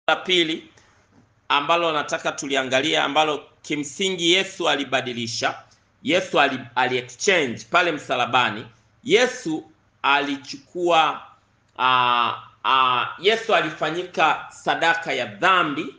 la pili ambalo nataka tuliangalia ambalo kimsingi Yesu alibadilisha, Yesu ali, ali exchange pale msalabani. Yesu alichukua uh, uh, Yesu alifanyika sadaka ya dhambi,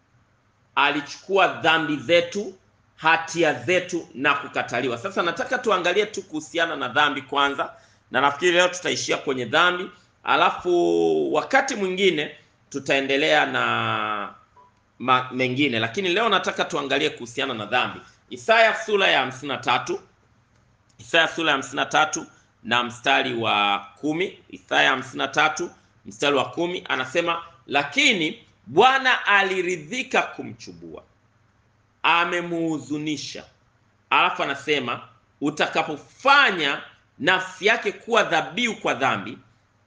alichukua dhambi zetu, hatia zetu na kukataliwa. Sasa nataka tuangalie tu kuhusiana na dhambi kwanza, na nafikiri leo tutaishia kwenye dhambi, alafu wakati mwingine tutaendelea na ma, mengine, lakini leo nataka tuangalie kuhusiana na dhambi. Isaya sura ya hamsini na tatu Isaya sura ya hamsini na tatu na mstari wa kumi Isaya hamsini na tatu mstari wa kumi anasema, lakini Bwana aliridhika kumchubua, amemuhuzunisha. Alafu anasema utakapofanya nafsi yake kuwa dhabihu kwa dhambi,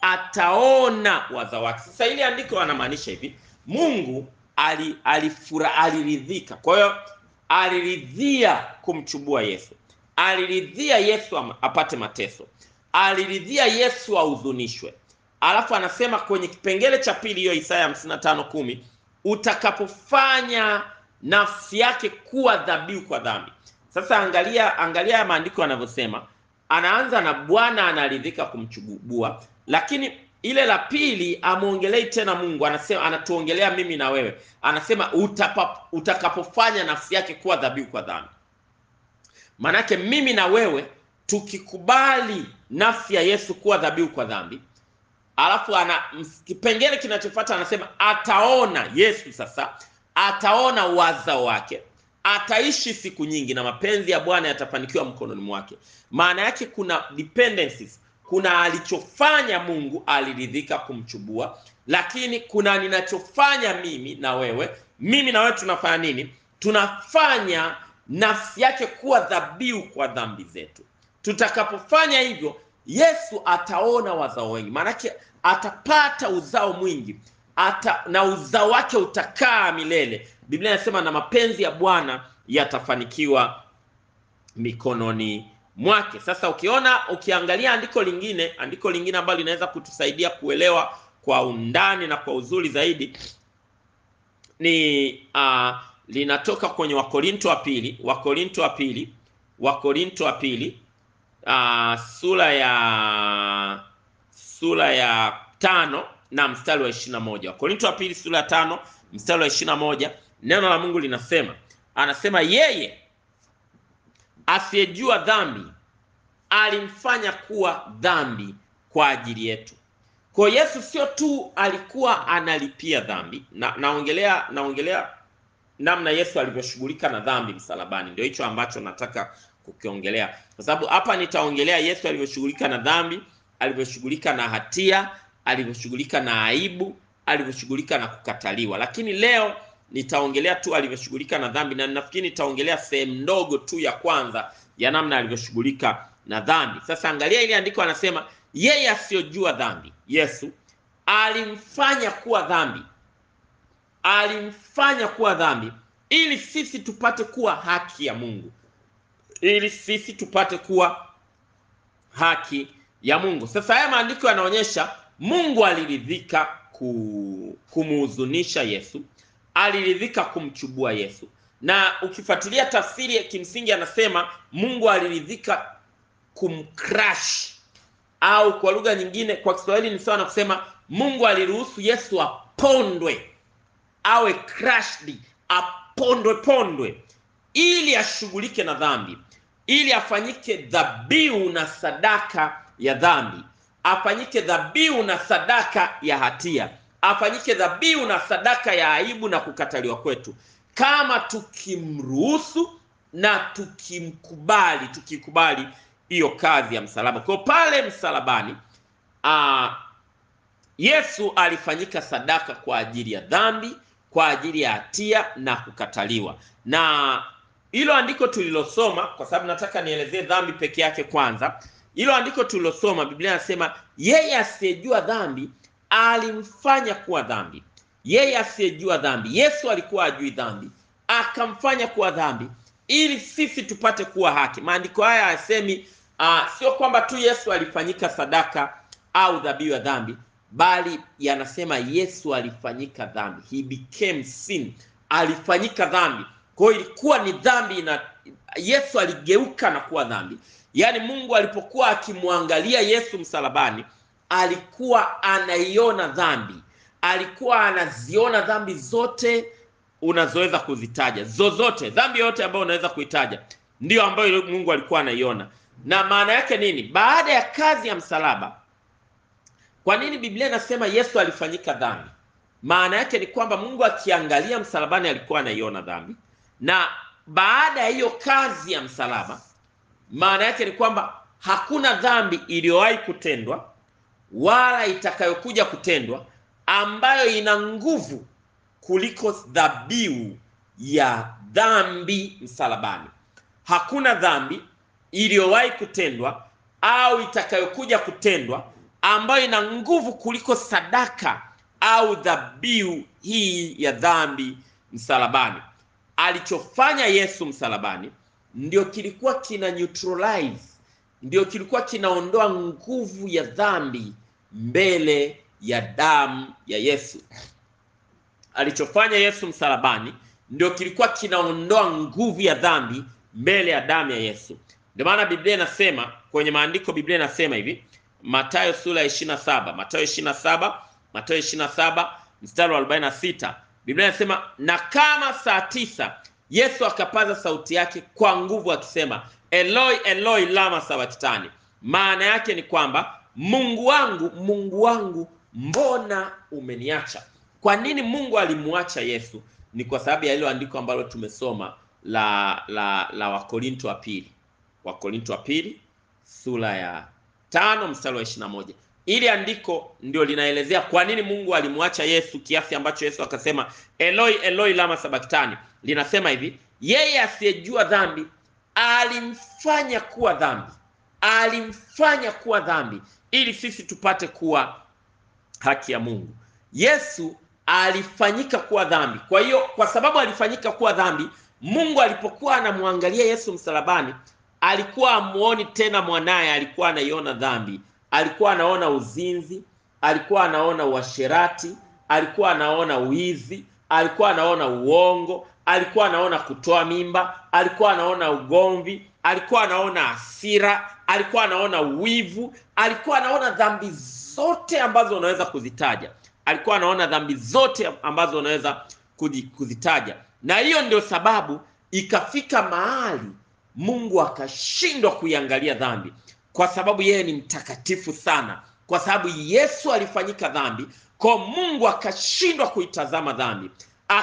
ataona waza wake. Sasa ili andiko anamaanisha hivi, Mungu ali, alifura aliridhika. Kwa hiyo aliridhia kumchubua Yesu, aliridhia Yesu apate mateso, aliridhia Yesu ahuzunishwe. Alafu anasema kwenye kipengele cha pili hiyo Isaya 55:10 utakapofanya nafsi yake kuwa dhabihu kwa dhambi. Sasa angalia angalia ya maandiko yanavyosema, anaanza na Bwana anaridhika kumchubua, lakini ile la pili amwongelei tena Mungu, anasema anatuongelea mimi na wewe, anasema utapa, utakapofanya nafsi yake kuwa dhabihu kwa dhambi. Manake mimi na wewe tukikubali nafsi ya Yesu kuwa dhabihu kwa dhambi, alafu ana kipengele kinachofuata anasema ataona Yesu sasa ataona wazao wake, ataishi siku nyingi na mapenzi ya Bwana yatafanikiwa mkononi mwake. Maana yake kuna dependencies kuna alichofanya Mungu aliridhika kumchubua, lakini kuna ninachofanya mimi na wewe. Mimi na wewe tunafanya nini? Tunafanya nafsi yake kuwa dhabihu kwa dhambi zetu. Tutakapofanya hivyo, Yesu ataona wazao wengi, maanake atapata uzao mwingi ata, na uzao wake utakaa milele. Biblia inasema na mapenzi ya Bwana yatafanikiwa mikononi mwake. Sasa ukiona ukiangalia andiko lingine, andiko lingine ambalo linaweza kutusaidia kuelewa kwa undani na kwa uzuri zaidi ni uh, linatoka kwenye Wakorinto wa pili, Wakorinto wa pili, Wakorinto wa pili uh, sura ya sura ya tano na mstari wa ishirini na moja. Wakorinto wa pili sura ya tano mstari wa ishirini na moja, neno la Mungu linasema, anasema yeye asiyejua dhambi alimfanya kuwa dhambi kwa ajili yetu. Kwa Yesu sio tu alikuwa analipia dhambi na, naongelea naongelea namna Yesu alivyoshughulika na dhambi msalabani, ndio hicho ambacho nataka kukiongelea, kwa sababu hapa nitaongelea Yesu alivyoshughulika na dhambi, alivyoshughulika na hatia, alivyoshughulika na aibu, alivyoshughulika na kukataliwa, lakini leo nitaongelea tu alivyoshughulika na dhambi, na nafikiri nitaongelea sehemu ndogo tu ya kwanza ya namna alivyoshughulika na dhambi. Sasa angalia ile andiko, anasema yeye asiyojua dhambi, Yesu alimfanya kuwa dhambi, alimfanya kuwa dhambi ili sisi tupate kuwa haki ya Mungu, ili sisi tupate kuwa haki ya Mungu. Sasa haya maandiko yanaonyesha Mungu aliridhika kumuhuzunisha Yesu aliridhika kumchubua Yesu, na ukifuatilia tafsiri kimsingi anasema Mungu aliridhika kumcrush, au kwa lugha nyingine, kwa Kiswahili ni sawa na kusema Mungu aliruhusu Yesu apondwe, awe crushed, apondwe pondwe, ili ashughulike na dhambi, ili afanyike dhabihu na sadaka ya dhambi, afanyike dhabihu na sadaka ya hatia afanyike dhabihu na sadaka ya aibu na kukataliwa kwetu, kama tukimruhusu na tukimkubali, tukikubali hiyo kazi ya msalaba. Kwa pale msalabani, aa, Yesu alifanyika sadaka kwa ajili ya dhambi, kwa ajili ya hatia na kukataliwa. Na hilo andiko tulilosoma, kwa sababu nataka nielezee dhambi peke yake kwanza. Hilo andiko tulilosoma, Biblia inasema yeye asiyejua dhambi alimfanya kuwa dhambi. Yeye asiyejua dhambi, Yesu alikuwa ajui dhambi, akamfanya kuwa dhambi ili sisi tupate kuwa haki. Maandiko haya hayasemi uh, sio kwamba tu Yesu alifanyika sadaka au dhabihu ya dhambi, bali yanasema Yesu alifanyika dhambi, he became sin, alifanyika dhambi. Kwa hiyo ilikuwa ni dhambi ina Yesu aligeuka na kuwa dhambi. Yaani Mungu alipokuwa akimwangalia Yesu msalabani, alikuwa anaiona dhambi, alikuwa anaziona dhambi zote unazoweza kuzitaja, zozote, dhambi yote ambayo unaweza kuitaja, ndiyo ambayo Mungu alikuwa anaiona. Na maana yake nini? Baada ya kazi ya msalaba, kwa nini Biblia inasema Yesu alifanyika dhambi? Maana yake ni kwamba Mungu akiangalia msalabani alikuwa anaiona dhambi, na baada ya hiyo kazi ya msalaba, maana yake ni kwamba hakuna dhambi iliyowahi kutendwa wala itakayokuja kutendwa ambayo ina nguvu kuliko dhabihu ya dhambi msalabani. Hakuna dhambi iliyowahi kutendwa au itakayokuja kutendwa ambayo ina nguvu kuliko sadaka au dhabihu hii ya dhambi msalabani. Alichofanya Yesu msalabani ndio kilikuwa kina neutralize, ndio kilikuwa kinaondoa nguvu ya dhambi mbele ya damu ya Yesu. Alichofanya Yesu msalabani ndio kilikuwa kinaondoa nguvu ya dhambi mbele ya damu ya Yesu. Ndio maana Biblia inasema kwenye maandiko, Biblia inasema hivi, Mathayo sura ya 27, Mathayo 27, Mathayo 27 mstari wa 46. Biblia inasema na kama saa tisa Yesu akapaza sauti yake kwa nguvu akisema, Eloi Eloi lama sabakitani. Maana yake ni kwamba Mungu wangu, Mungu wangu, mbona umeniacha? Kwa nini Mungu alimwacha Yesu? Ni kwa sababu ya hilo andiko ambalo tumesoma la la la Wakorinto wa pili, Wakorinto wa pili sura ya tano mstari wa ishirini na moja. Ili andiko ndio linaelezea kwa nini Mungu alimwacha Yesu kiasi ambacho Yesu akasema Eloi Eloi lama sabaktani. Linasema hivi, yeye asiyejua dhambi alimfanya kuwa dhambi, alimfanya kuwa dhambi ili sisi tupate kuwa haki ya Mungu. Yesu alifanyika kuwa dhambi. Kwa hiyo kwa sababu alifanyika kuwa dhambi, Mungu alipokuwa anamwangalia Yesu msalabani, alikuwa amuoni tena mwanaye, alikuwa anaiona dhambi, alikuwa anaona uzinzi, alikuwa anaona uasherati, alikuwa anaona wizi, alikuwa anaona uongo, alikuwa anaona kutoa mimba, alikuwa anaona ugomvi, alikuwa anaona hasira, alikuwa anaona wivu, alikuwa anaona dhambi zote ambazo unaweza kuzitaja alikuwa anaona dhambi zote ambazo unaweza kuzitaja, na hiyo ndio sababu ikafika mahali Mungu akashindwa kuiangalia dhambi, kwa sababu yeye ni mtakatifu sana, kwa sababu Yesu alifanyika dhambi, kwa Mungu akashindwa kuitazama dhambi,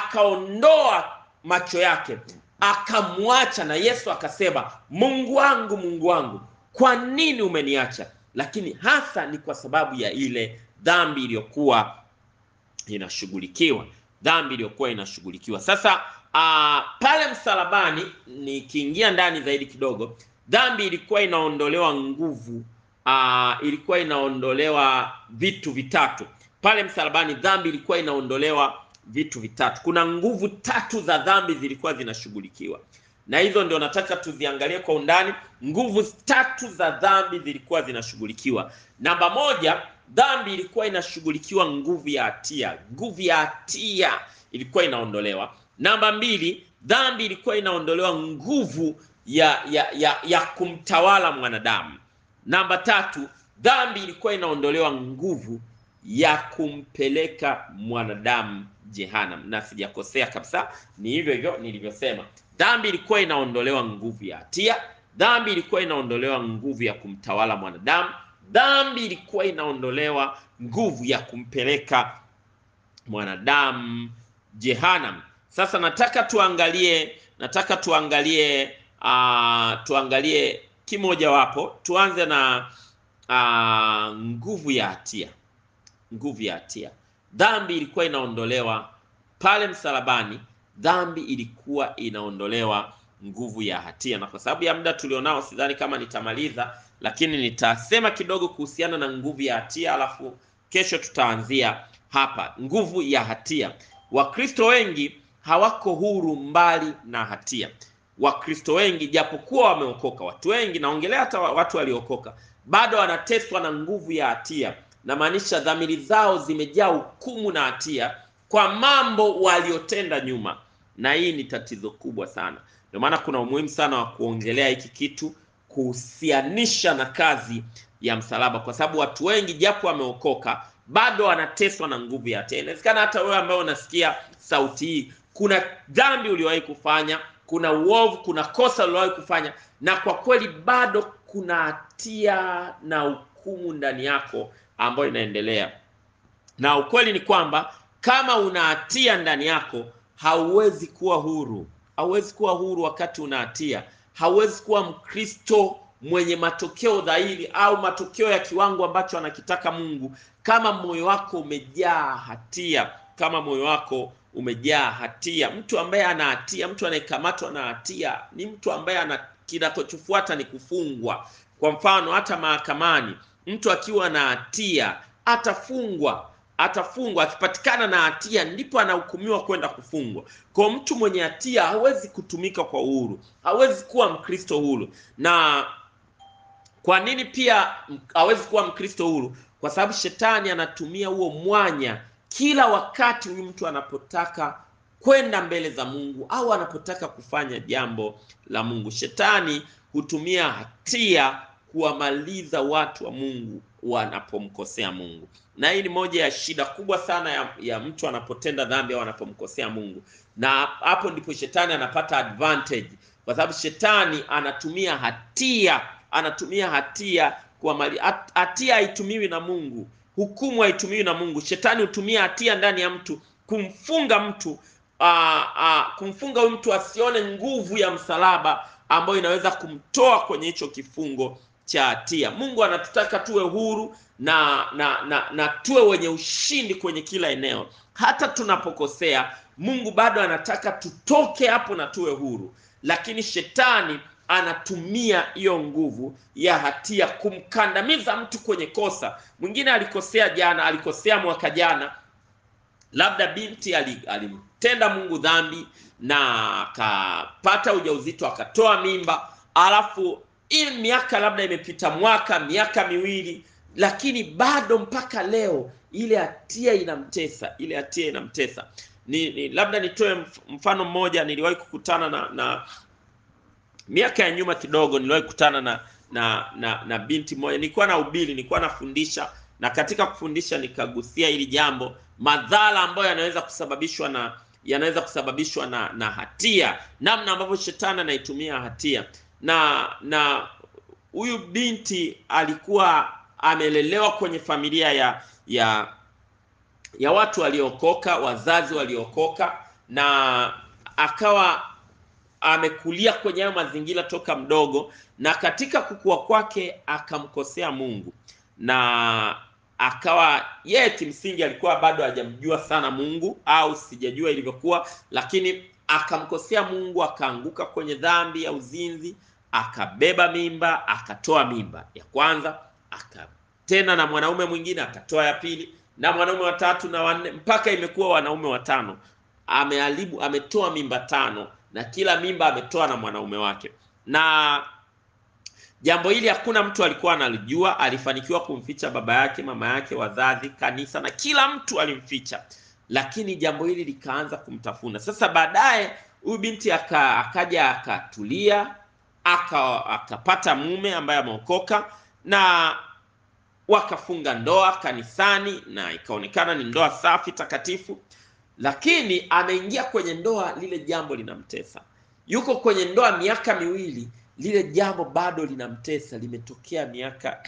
akaondoa macho yake, akamwacha, na Yesu akasema, Mungu wangu, Mungu wangu, kwa nini umeniacha? Lakini hasa ni kwa sababu ya ile dhambi iliyokuwa inashughulikiwa dhambi iliyokuwa inashughulikiwa. Sasa uh, pale msalabani, nikiingia ndani zaidi kidogo, dhambi ilikuwa inaondolewa nguvu uh, ilikuwa inaondolewa vitu vitatu pale msalabani. Dhambi ilikuwa inaondolewa vitu vitatu. Kuna nguvu tatu za dhambi zilikuwa zinashughulikiwa, na hizo ndio nataka tuziangalie kwa undani. Nguvu tatu za dhambi zilikuwa zinashughulikiwa. Namba moja, dhambi ilikuwa inashughulikiwa nguvu ya hatia. Nguvu ya hatia ilikuwa inaondolewa. Namba mbili, dhambi ilikuwa inaondolewa nguvu ya ya ya, ya kumtawala mwanadamu. Namba tatu, dhambi ilikuwa inaondolewa nguvu ya kumpeleka mwanadamu Jehanamu, na sijakosea kabisa, ni hivyo hivyo nilivyosema. Dhambi ilikuwa inaondolewa nguvu ya hatia. Dhambi ilikuwa inaondolewa nguvu ya kumtawala mwanadamu dhambi ilikuwa inaondolewa nguvu ya kumpeleka mwanadamu Jehanamu. Sasa nataka tuangalie, nataka tuangalie uh, tuangalie kimojawapo. Tuanze na uh, nguvu ya hatia. Nguvu ya hatia, dhambi ilikuwa inaondolewa pale msalabani. Dhambi ilikuwa inaondolewa nguvu ya hatia, na kwa sababu ya muda tulionao, sidhani kama nitamaliza lakini nitasema kidogo kuhusiana na nguvu ya hatia, alafu kesho tutaanzia hapa. Nguvu ya hatia, Wakristo wengi hawako huru mbali na hatia. Wakristo wengi japokuwa wameokoka, watu wengi, naongelea hata watu waliokoka, bado wanateswa na nguvu ya hatia, namaanisha dhamiri zao zimejaa hukumu na hatia kwa mambo waliotenda nyuma, na hii ni tatizo kubwa sana. Ndio maana kuna umuhimu sana wa kuongelea hiki kitu, kuhusianisha na kazi ya msalaba, kwa sababu watu wengi japo wameokoka bado wanateswa na nguvu ya hatia. Inawezekana hata wewe ambaye unasikia sauti hii, kuna dhambi uliwahi kufanya, kuna uovu, kuna kosa uliwahi kufanya, na kwa kweli bado kuna hatia na hukumu ndani yako ambayo inaendelea. Na ukweli ni kwamba kama una hatia ndani yako, hauwezi kuwa huru, hauwezi kuwa huru wakati una hatia, hauwezi kuwa Mkristo mwenye matokeo dhahiri au matokeo ya kiwango ambacho anakitaka Mungu kama moyo wako umejaa hatia, kama moyo wako umejaa hatia. Mtu ambaye ana hatia, mtu anayekamatwa na hatia ni mtu ambaye ana kinachofuata ni kufungwa. Kwa mfano, hata mahakamani, mtu akiwa na hatia atafungwa, atafungwa. Akipatikana na hatia, ndipo anahukumiwa kwenda kufungwa. Kwa mtu mwenye hatia hawezi kutumika kwa uhuru, hawezi kuwa Mkristo huru. Na kwa nini pia hawezi kuwa Mkristo huru? Kwa sababu shetani anatumia huo mwanya kila wakati huyu mtu anapotaka kwenda mbele za Mungu au anapotaka kufanya jambo la Mungu. Shetani hutumia hatia kuwamaliza watu wa Mungu wanapomkosea Mungu, na hii ni moja ya shida kubwa sana ya, ya mtu anapotenda dhambi au anapomkosea Mungu, na hapo ndipo shetani anapata advantage, kwa sababu shetani anatumia hatia, anatumia hatia kuwamaliza. Hatia haitumiwi na Mungu, hukumu haitumiwi na Mungu. Shetani hutumia hatia ndani ya mtu kumfunga mtu aa, aa, kumfunga huyu mtu asione nguvu ya msalaba ambayo inaweza kumtoa kwenye hicho kifungo cha hatia. Mungu anatutaka tuwe huru na na, na na tuwe wenye ushindi kwenye kila eneo. Hata tunapokosea, Mungu bado anataka tutoke hapo na tuwe huru, lakini shetani anatumia hiyo nguvu ya hatia kumkandamiza mtu kwenye kosa. Mwingine alikosea jana, alikosea mwaka jana, labda binti alimtenda Mungu dhambi na akapata ujauzito akatoa mimba, alafu hii miaka labda imepita mwaka miaka miwili, lakini bado mpaka leo ile hatia inamtesa, ile hatia inamtesa. Ni, ni labda nitoe mfano mmoja. Niliwahi kukutana na, na miaka ya nyuma kidogo, niliwahi kukutana na na na, na binti moja, nilikuwa na ubili, nilikuwa nafundisha, na katika kufundisha nikagusia hili jambo, madhara ambayo yanaweza kusababishwa na yanaweza kusababishwa na na hatia, namna ambavyo shetani anaitumia hatia na na huyu binti alikuwa amelelewa kwenye familia ya ya ya watu waliokoka, wazazi waliokoka, na akawa amekulia kwenye hayo mazingira toka mdogo, na katika kukua kwake akamkosea Mungu, na akawa yeye kimsingi alikuwa bado hajamjua sana Mungu, au sijajua ilivyokuwa, lakini akamkosea Mungu, akaanguka kwenye dhambi ya uzinzi, akabeba mimba, akatoa mimba ya kwanza, aka tena na mwanaume mwingine akatoa ya pili, na mwanaume wa tatu na wanne, mpaka imekuwa wanaume watano. Ameharibu, ametoa mimba tano, na kila mimba ametoa na mwanaume wake. Na jambo hili hakuna mtu alikuwa analijua. Alifanikiwa kumficha baba yake, mama yake, wazazi, kanisa, na kila mtu alimficha lakini jambo hili likaanza kumtafuna. Sasa baadaye huyu binti aka, akaja akatulia aka akapata mume ambaye ameokoka na wakafunga ndoa kanisani na ikaonekana ni ndoa safi takatifu, lakini ameingia kwenye ndoa, lile jambo linamtesa. Yuko kwenye ndoa miaka miwili, lile jambo bado linamtesa, limetokea miaka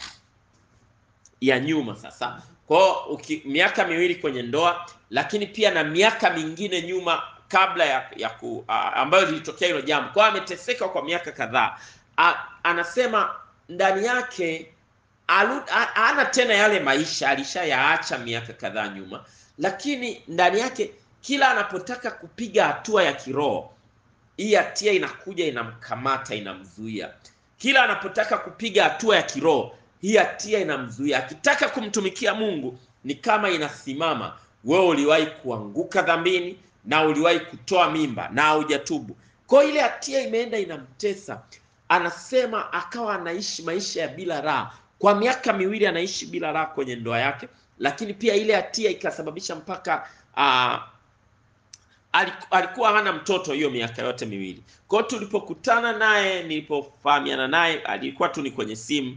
ya nyuma sasa kwao miaka miwili kwenye ndoa, lakini pia na miaka mingine nyuma kabla ya, ya ku, uh, ambayo lilitokea hilo jambo. Kwao ameteseka kwa miaka kadhaa. Anasema ndani yake hana tena yale maisha, alishayaacha miaka kadhaa nyuma, lakini ndani yake kila anapotaka kupiga hatua ya kiroho, hii hatia inakuja inamkamata, inamzuia. Kila anapotaka kupiga hatua ya kiroho hii hatia inamzuia. Akitaka kumtumikia Mungu ni kama inasimama, wewe uliwahi kuanguka dhambini na uliwahi kutoa mimba na haujatubu. Kwa ile hatia imeenda inamtesa, anasema akawa anaishi maisha ya bila raha. kwa miaka miwili anaishi bila raha kwenye ndoa yake, lakini pia ile hatia ikasababisha mpaka uh, alikuwa hana mtoto hiyo miaka yote miwili. Kwa hiyo tulipokutana naye, nilipofahamiana naye, alikuwa tu ni kwenye simu,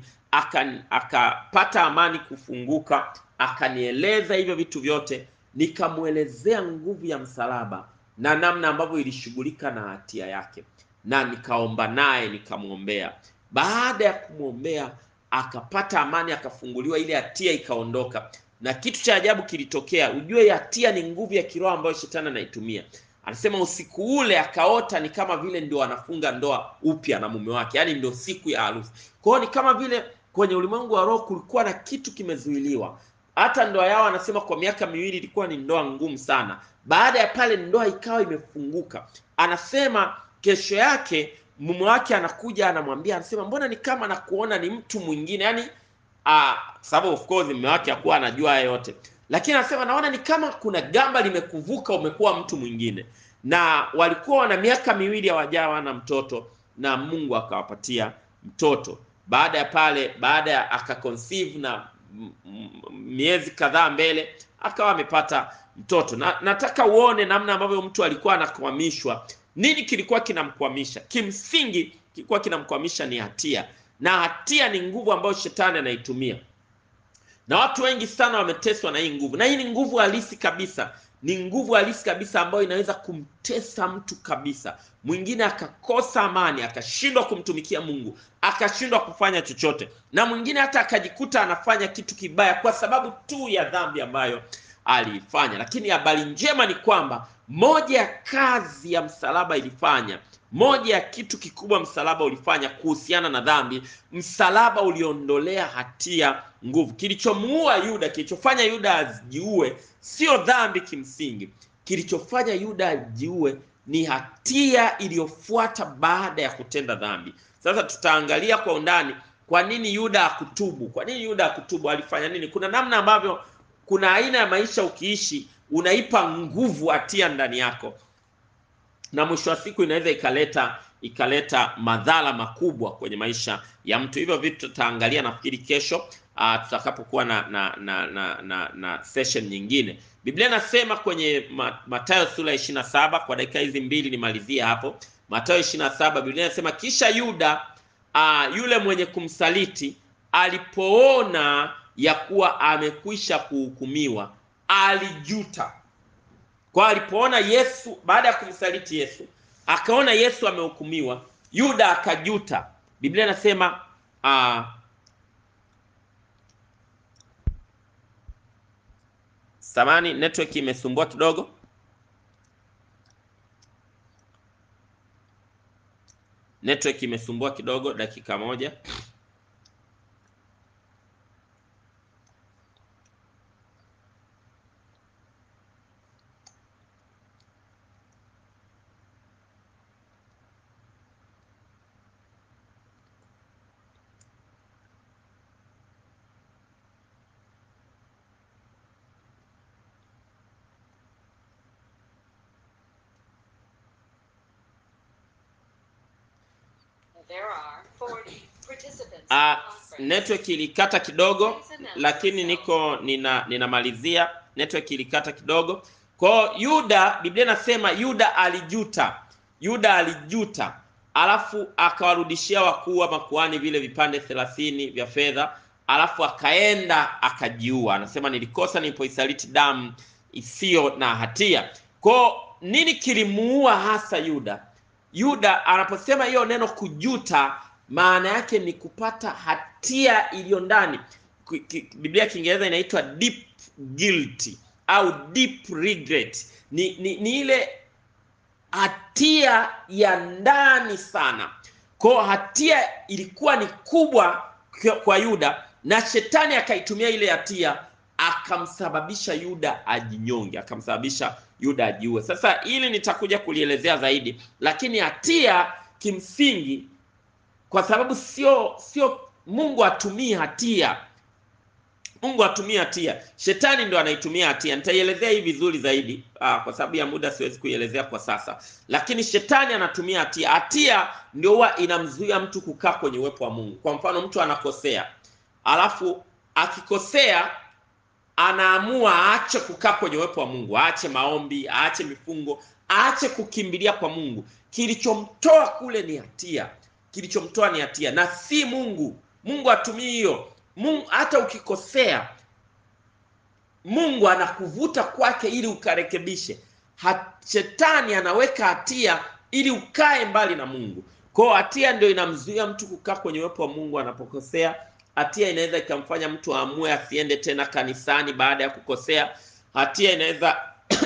akapata amani kufunguka, akanieleza hivyo vitu vyote, nikamwelezea nguvu ya msalaba na namna ambavyo ilishughulika na hatia yake, na nikaomba naye, nikamwombea. Baada ya kumwombea, akapata amani, akafunguliwa, ile hatia ikaondoka na kitu cha ajabu kilitokea. Ujue hatia ni nguvu ya kiroho ambayo shetani anaitumia. Anasema usiku ule akaota ni kama vile ndio anafunga ndoa upya na mume wake, yaani ndio siku ya harusi. Kwa hiyo ni kama vile kwenye ulimwengu wa roho kulikuwa na kitu kimezuiliwa. Hata ndoa yao anasema kwa miaka miwili ilikuwa ni ndoa ngumu sana. Baada ya pale ndoa ikawa imefunguka. Anasema kesho yake mume wake anakuja anamwambia, anasema mbona ni kama nakuona ni mtu mwingine, yaani Ah, sababu of course mume wake hakuwa anajua haya yote, lakini anasema naona ni kama kuna gamba limekuvuka, umekuwa mtu mwingine. Na walikuwa wana miaka miwili hawajawa na mtoto, na Mungu akawapatia mtoto. Baada ya pale, baada ya akaconceive na miezi kadhaa mbele akawa amepata mtoto. Na nataka uone namna ambavyo mtu alikuwa anakwamishwa. Nini kilikuwa kinamkwamisha? Kimsingi kilikuwa kinamkwamisha ni hatia na hatia ni nguvu ambayo shetani anaitumia, na watu wengi sana wameteswa na hii nguvu, na hii ni nguvu halisi kabisa, ni nguvu halisi kabisa ambayo inaweza kumtesa mtu kabisa. Mwingine akakosa amani, akashindwa kumtumikia Mungu, akashindwa kufanya chochote, na mwingine hata akajikuta anafanya kitu kibaya kwa sababu tu ya dhambi ambayo aliifanya. Lakini habari njema ni kwamba moja ya kazi ya msalaba ilifanya moja ya kitu kikubwa msalaba ulifanya kuhusiana na dhambi, msalaba uliondolea hatia nguvu. Kilichomuua Yuda, kilichofanya Yuda ajiue sio dhambi kimsingi. Kilichofanya Yuda ajiue ni hatia iliyofuata baada ya kutenda dhambi. Sasa tutaangalia kwa undani kwa nini Yuda hakutubu. Kwa nini Yuda hakutubu? Alifanya nini? Kuna namna ambavyo, kuna aina ya maisha ukiishi unaipa nguvu hatia ndani yako na mwisho wa siku inaweza ikaleta ikaleta madhara makubwa kwenye maisha ya mtu. Hivyo vitu tutaangalia nafikiri kesho uh, tutakapokuwa na na, na na na na session nyingine. Biblia inasema kwenye Mathayo sura ya ishirini na saba kwa dakika hizi mbili nimalizie hapo. Mathayo ishirini na saba Biblia inasema kisha Yuda uh, yule mwenye kumsaliti alipoona ya kuwa amekwisha kuhukumiwa alijuta kwa alipoona Yesu baada ya kumsaliti Yesu akaona Yesu amehukumiwa, Yuda akajuta. Biblia inasema uh, samani, network imesumbua kidogo. Network imesumbua kidogo, dakika moja. Uh, network ilikata kidogo, lakini niko nina ninamalizia. Network ilikata kidogo. Kwa Yuda, Biblia inasema Yuda alijuta, Yuda alijuta, alafu akawarudishia wakuu wa makuhani vile vipande thelathini vya fedha, alafu akaenda akajiua. Anasema nilikosa nilipoisaliti damu isiyo na hatia. Kwa nini kilimuua hasa Yuda? Yuda anaposema hiyo neno kujuta, maana yake ni kupata hatia iliyo ndani. Biblia ya Kiingereza inaitwa deep guilt au deep regret. Ni, ni, ni ile hatia ya ndani sana. Kwa hatia ilikuwa ni kubwa kwa Yuda, na shetani akaitumia ile hatia akamsababisha Yuda ajinyonge, akamsababisha Yuda ajiue. Sasa hili nitakuja kulielezea zaidi, lakini hatia kimsingi, kwa sababu sio sio Mungu atumii hatia, Mungu atumii hatia, shetani ndo anaitumia hatia. Nitaielezea hii vizuri zaidi aa, kwa sababu ya muda siwezi kuielezea kwa sasa, lakini shetani anatumia hatia. Hatia ndio huwa inamzuia mtu kukaa kwenye uwepo wa Mungu. Kwa mfano, mtu anakosea alafu akikosea anaamua aache kukaa kwenye uwepo wa Mungu, aache maombi, aache mifungo, aache kukimbilia kwa Mungu. Kilichomtoa kule ni hatia, kilichomtoa ni hatia na si Mungu. Mungu hatumii hiyo. Mungu hata ukikosea, Mungu anakuvuta kwake ili ukarekebishe. Ha, shetani anaweka hatia ili ukae mbali na Mungu. Kwa hiyo hatia ndio inamzuia mtu kukaa kwenye uwepo wa Mungu anapokosea. Hatia inaweza ikamfanya mtu aamue asiende tena kanisani baada ya kukosea. Hatia inaweza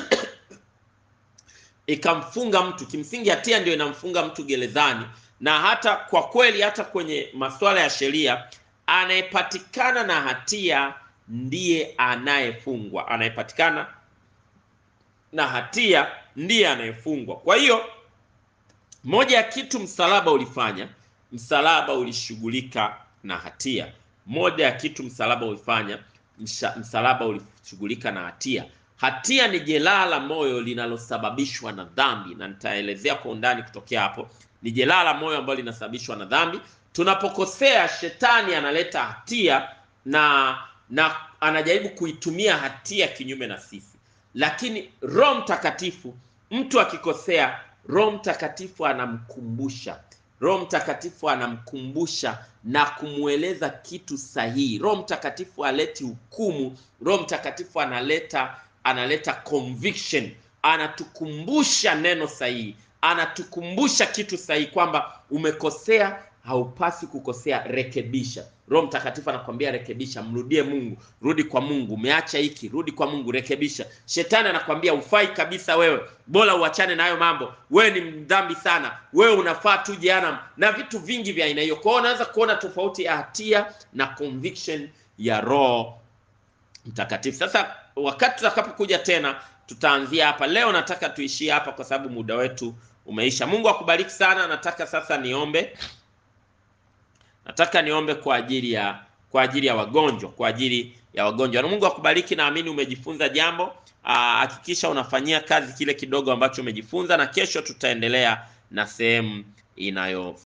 ikamfunga mtu. Kimsingi hatia ndio inamfunga mtu gerezani, na hata kwa kweli, hata kwenye masuala ya sheria, anayepatikana na hatia ndiye anayefungwa. Anayepatikana na hatia ndiye anayefungwa. Kwa hiyo moja ya kitu msalaba ulifanya, msalaba ulishughulika na hatia. Moja ya kitu msalaba ulifanya, msalaba ulishughulika na hatia. Hatia ni jeraha la moyo linalosababishwa na dhambi, na nitaelezea kwa undani kutokea hapo. Ni jeraha la moyo ambalo linasababishwa na dhambi. Tunapokosea, shetani analeta hatia na na anajaribu kuitumia hatia kinyume na sisi, lakini Roho Mtakatifu, mtu akikosea, Roho Mtakatifu anamkumbusha Roho Mtakatifu anamkumbusha na kumweleza kitu sahihi. Roho Mtakatifu aleti hukumu. Roho Mtakatifu analeta analeta conviction, anatukumbusha neno sahihi, anatukumbusha kitu sahihi kwamba umekosea, haupasi kukosea, rekebisha. Roho Mtakatifu anakwambia rekebisha, mrudie Mungu, rudi kwa Mungu, umeacha hiki, rudi kwa Mungu, rekebisha. Shetani anakwambia ufai kabisa, wewe bora uachane na hayo mambo, wewe ni mdhambi sana, wewe unafaa tu jehanamu, na vitu vingi vya aina hiyo. Kwa hiyo unaweza kuona tofauti ya hatia na conviction ya Roho Mtakatifu. Sasa wakati tutakapokuja tena, tutaanzia hapa. Leo nataka tuishie hapa kwa sababu muda wetu umeisha. Mungu akubariki sana. Nataka sasa niombe nataka niombe kwa ajili ya kwa ajili ya wagonjwa kwa ajili ya wagonjwa. Na Mungu akubariki, naamini umejifunza jambo. Hakikisha unafanyia kazi kile kidogo ambacho umejifunza, na kesho tutaendelea na sehemu inayo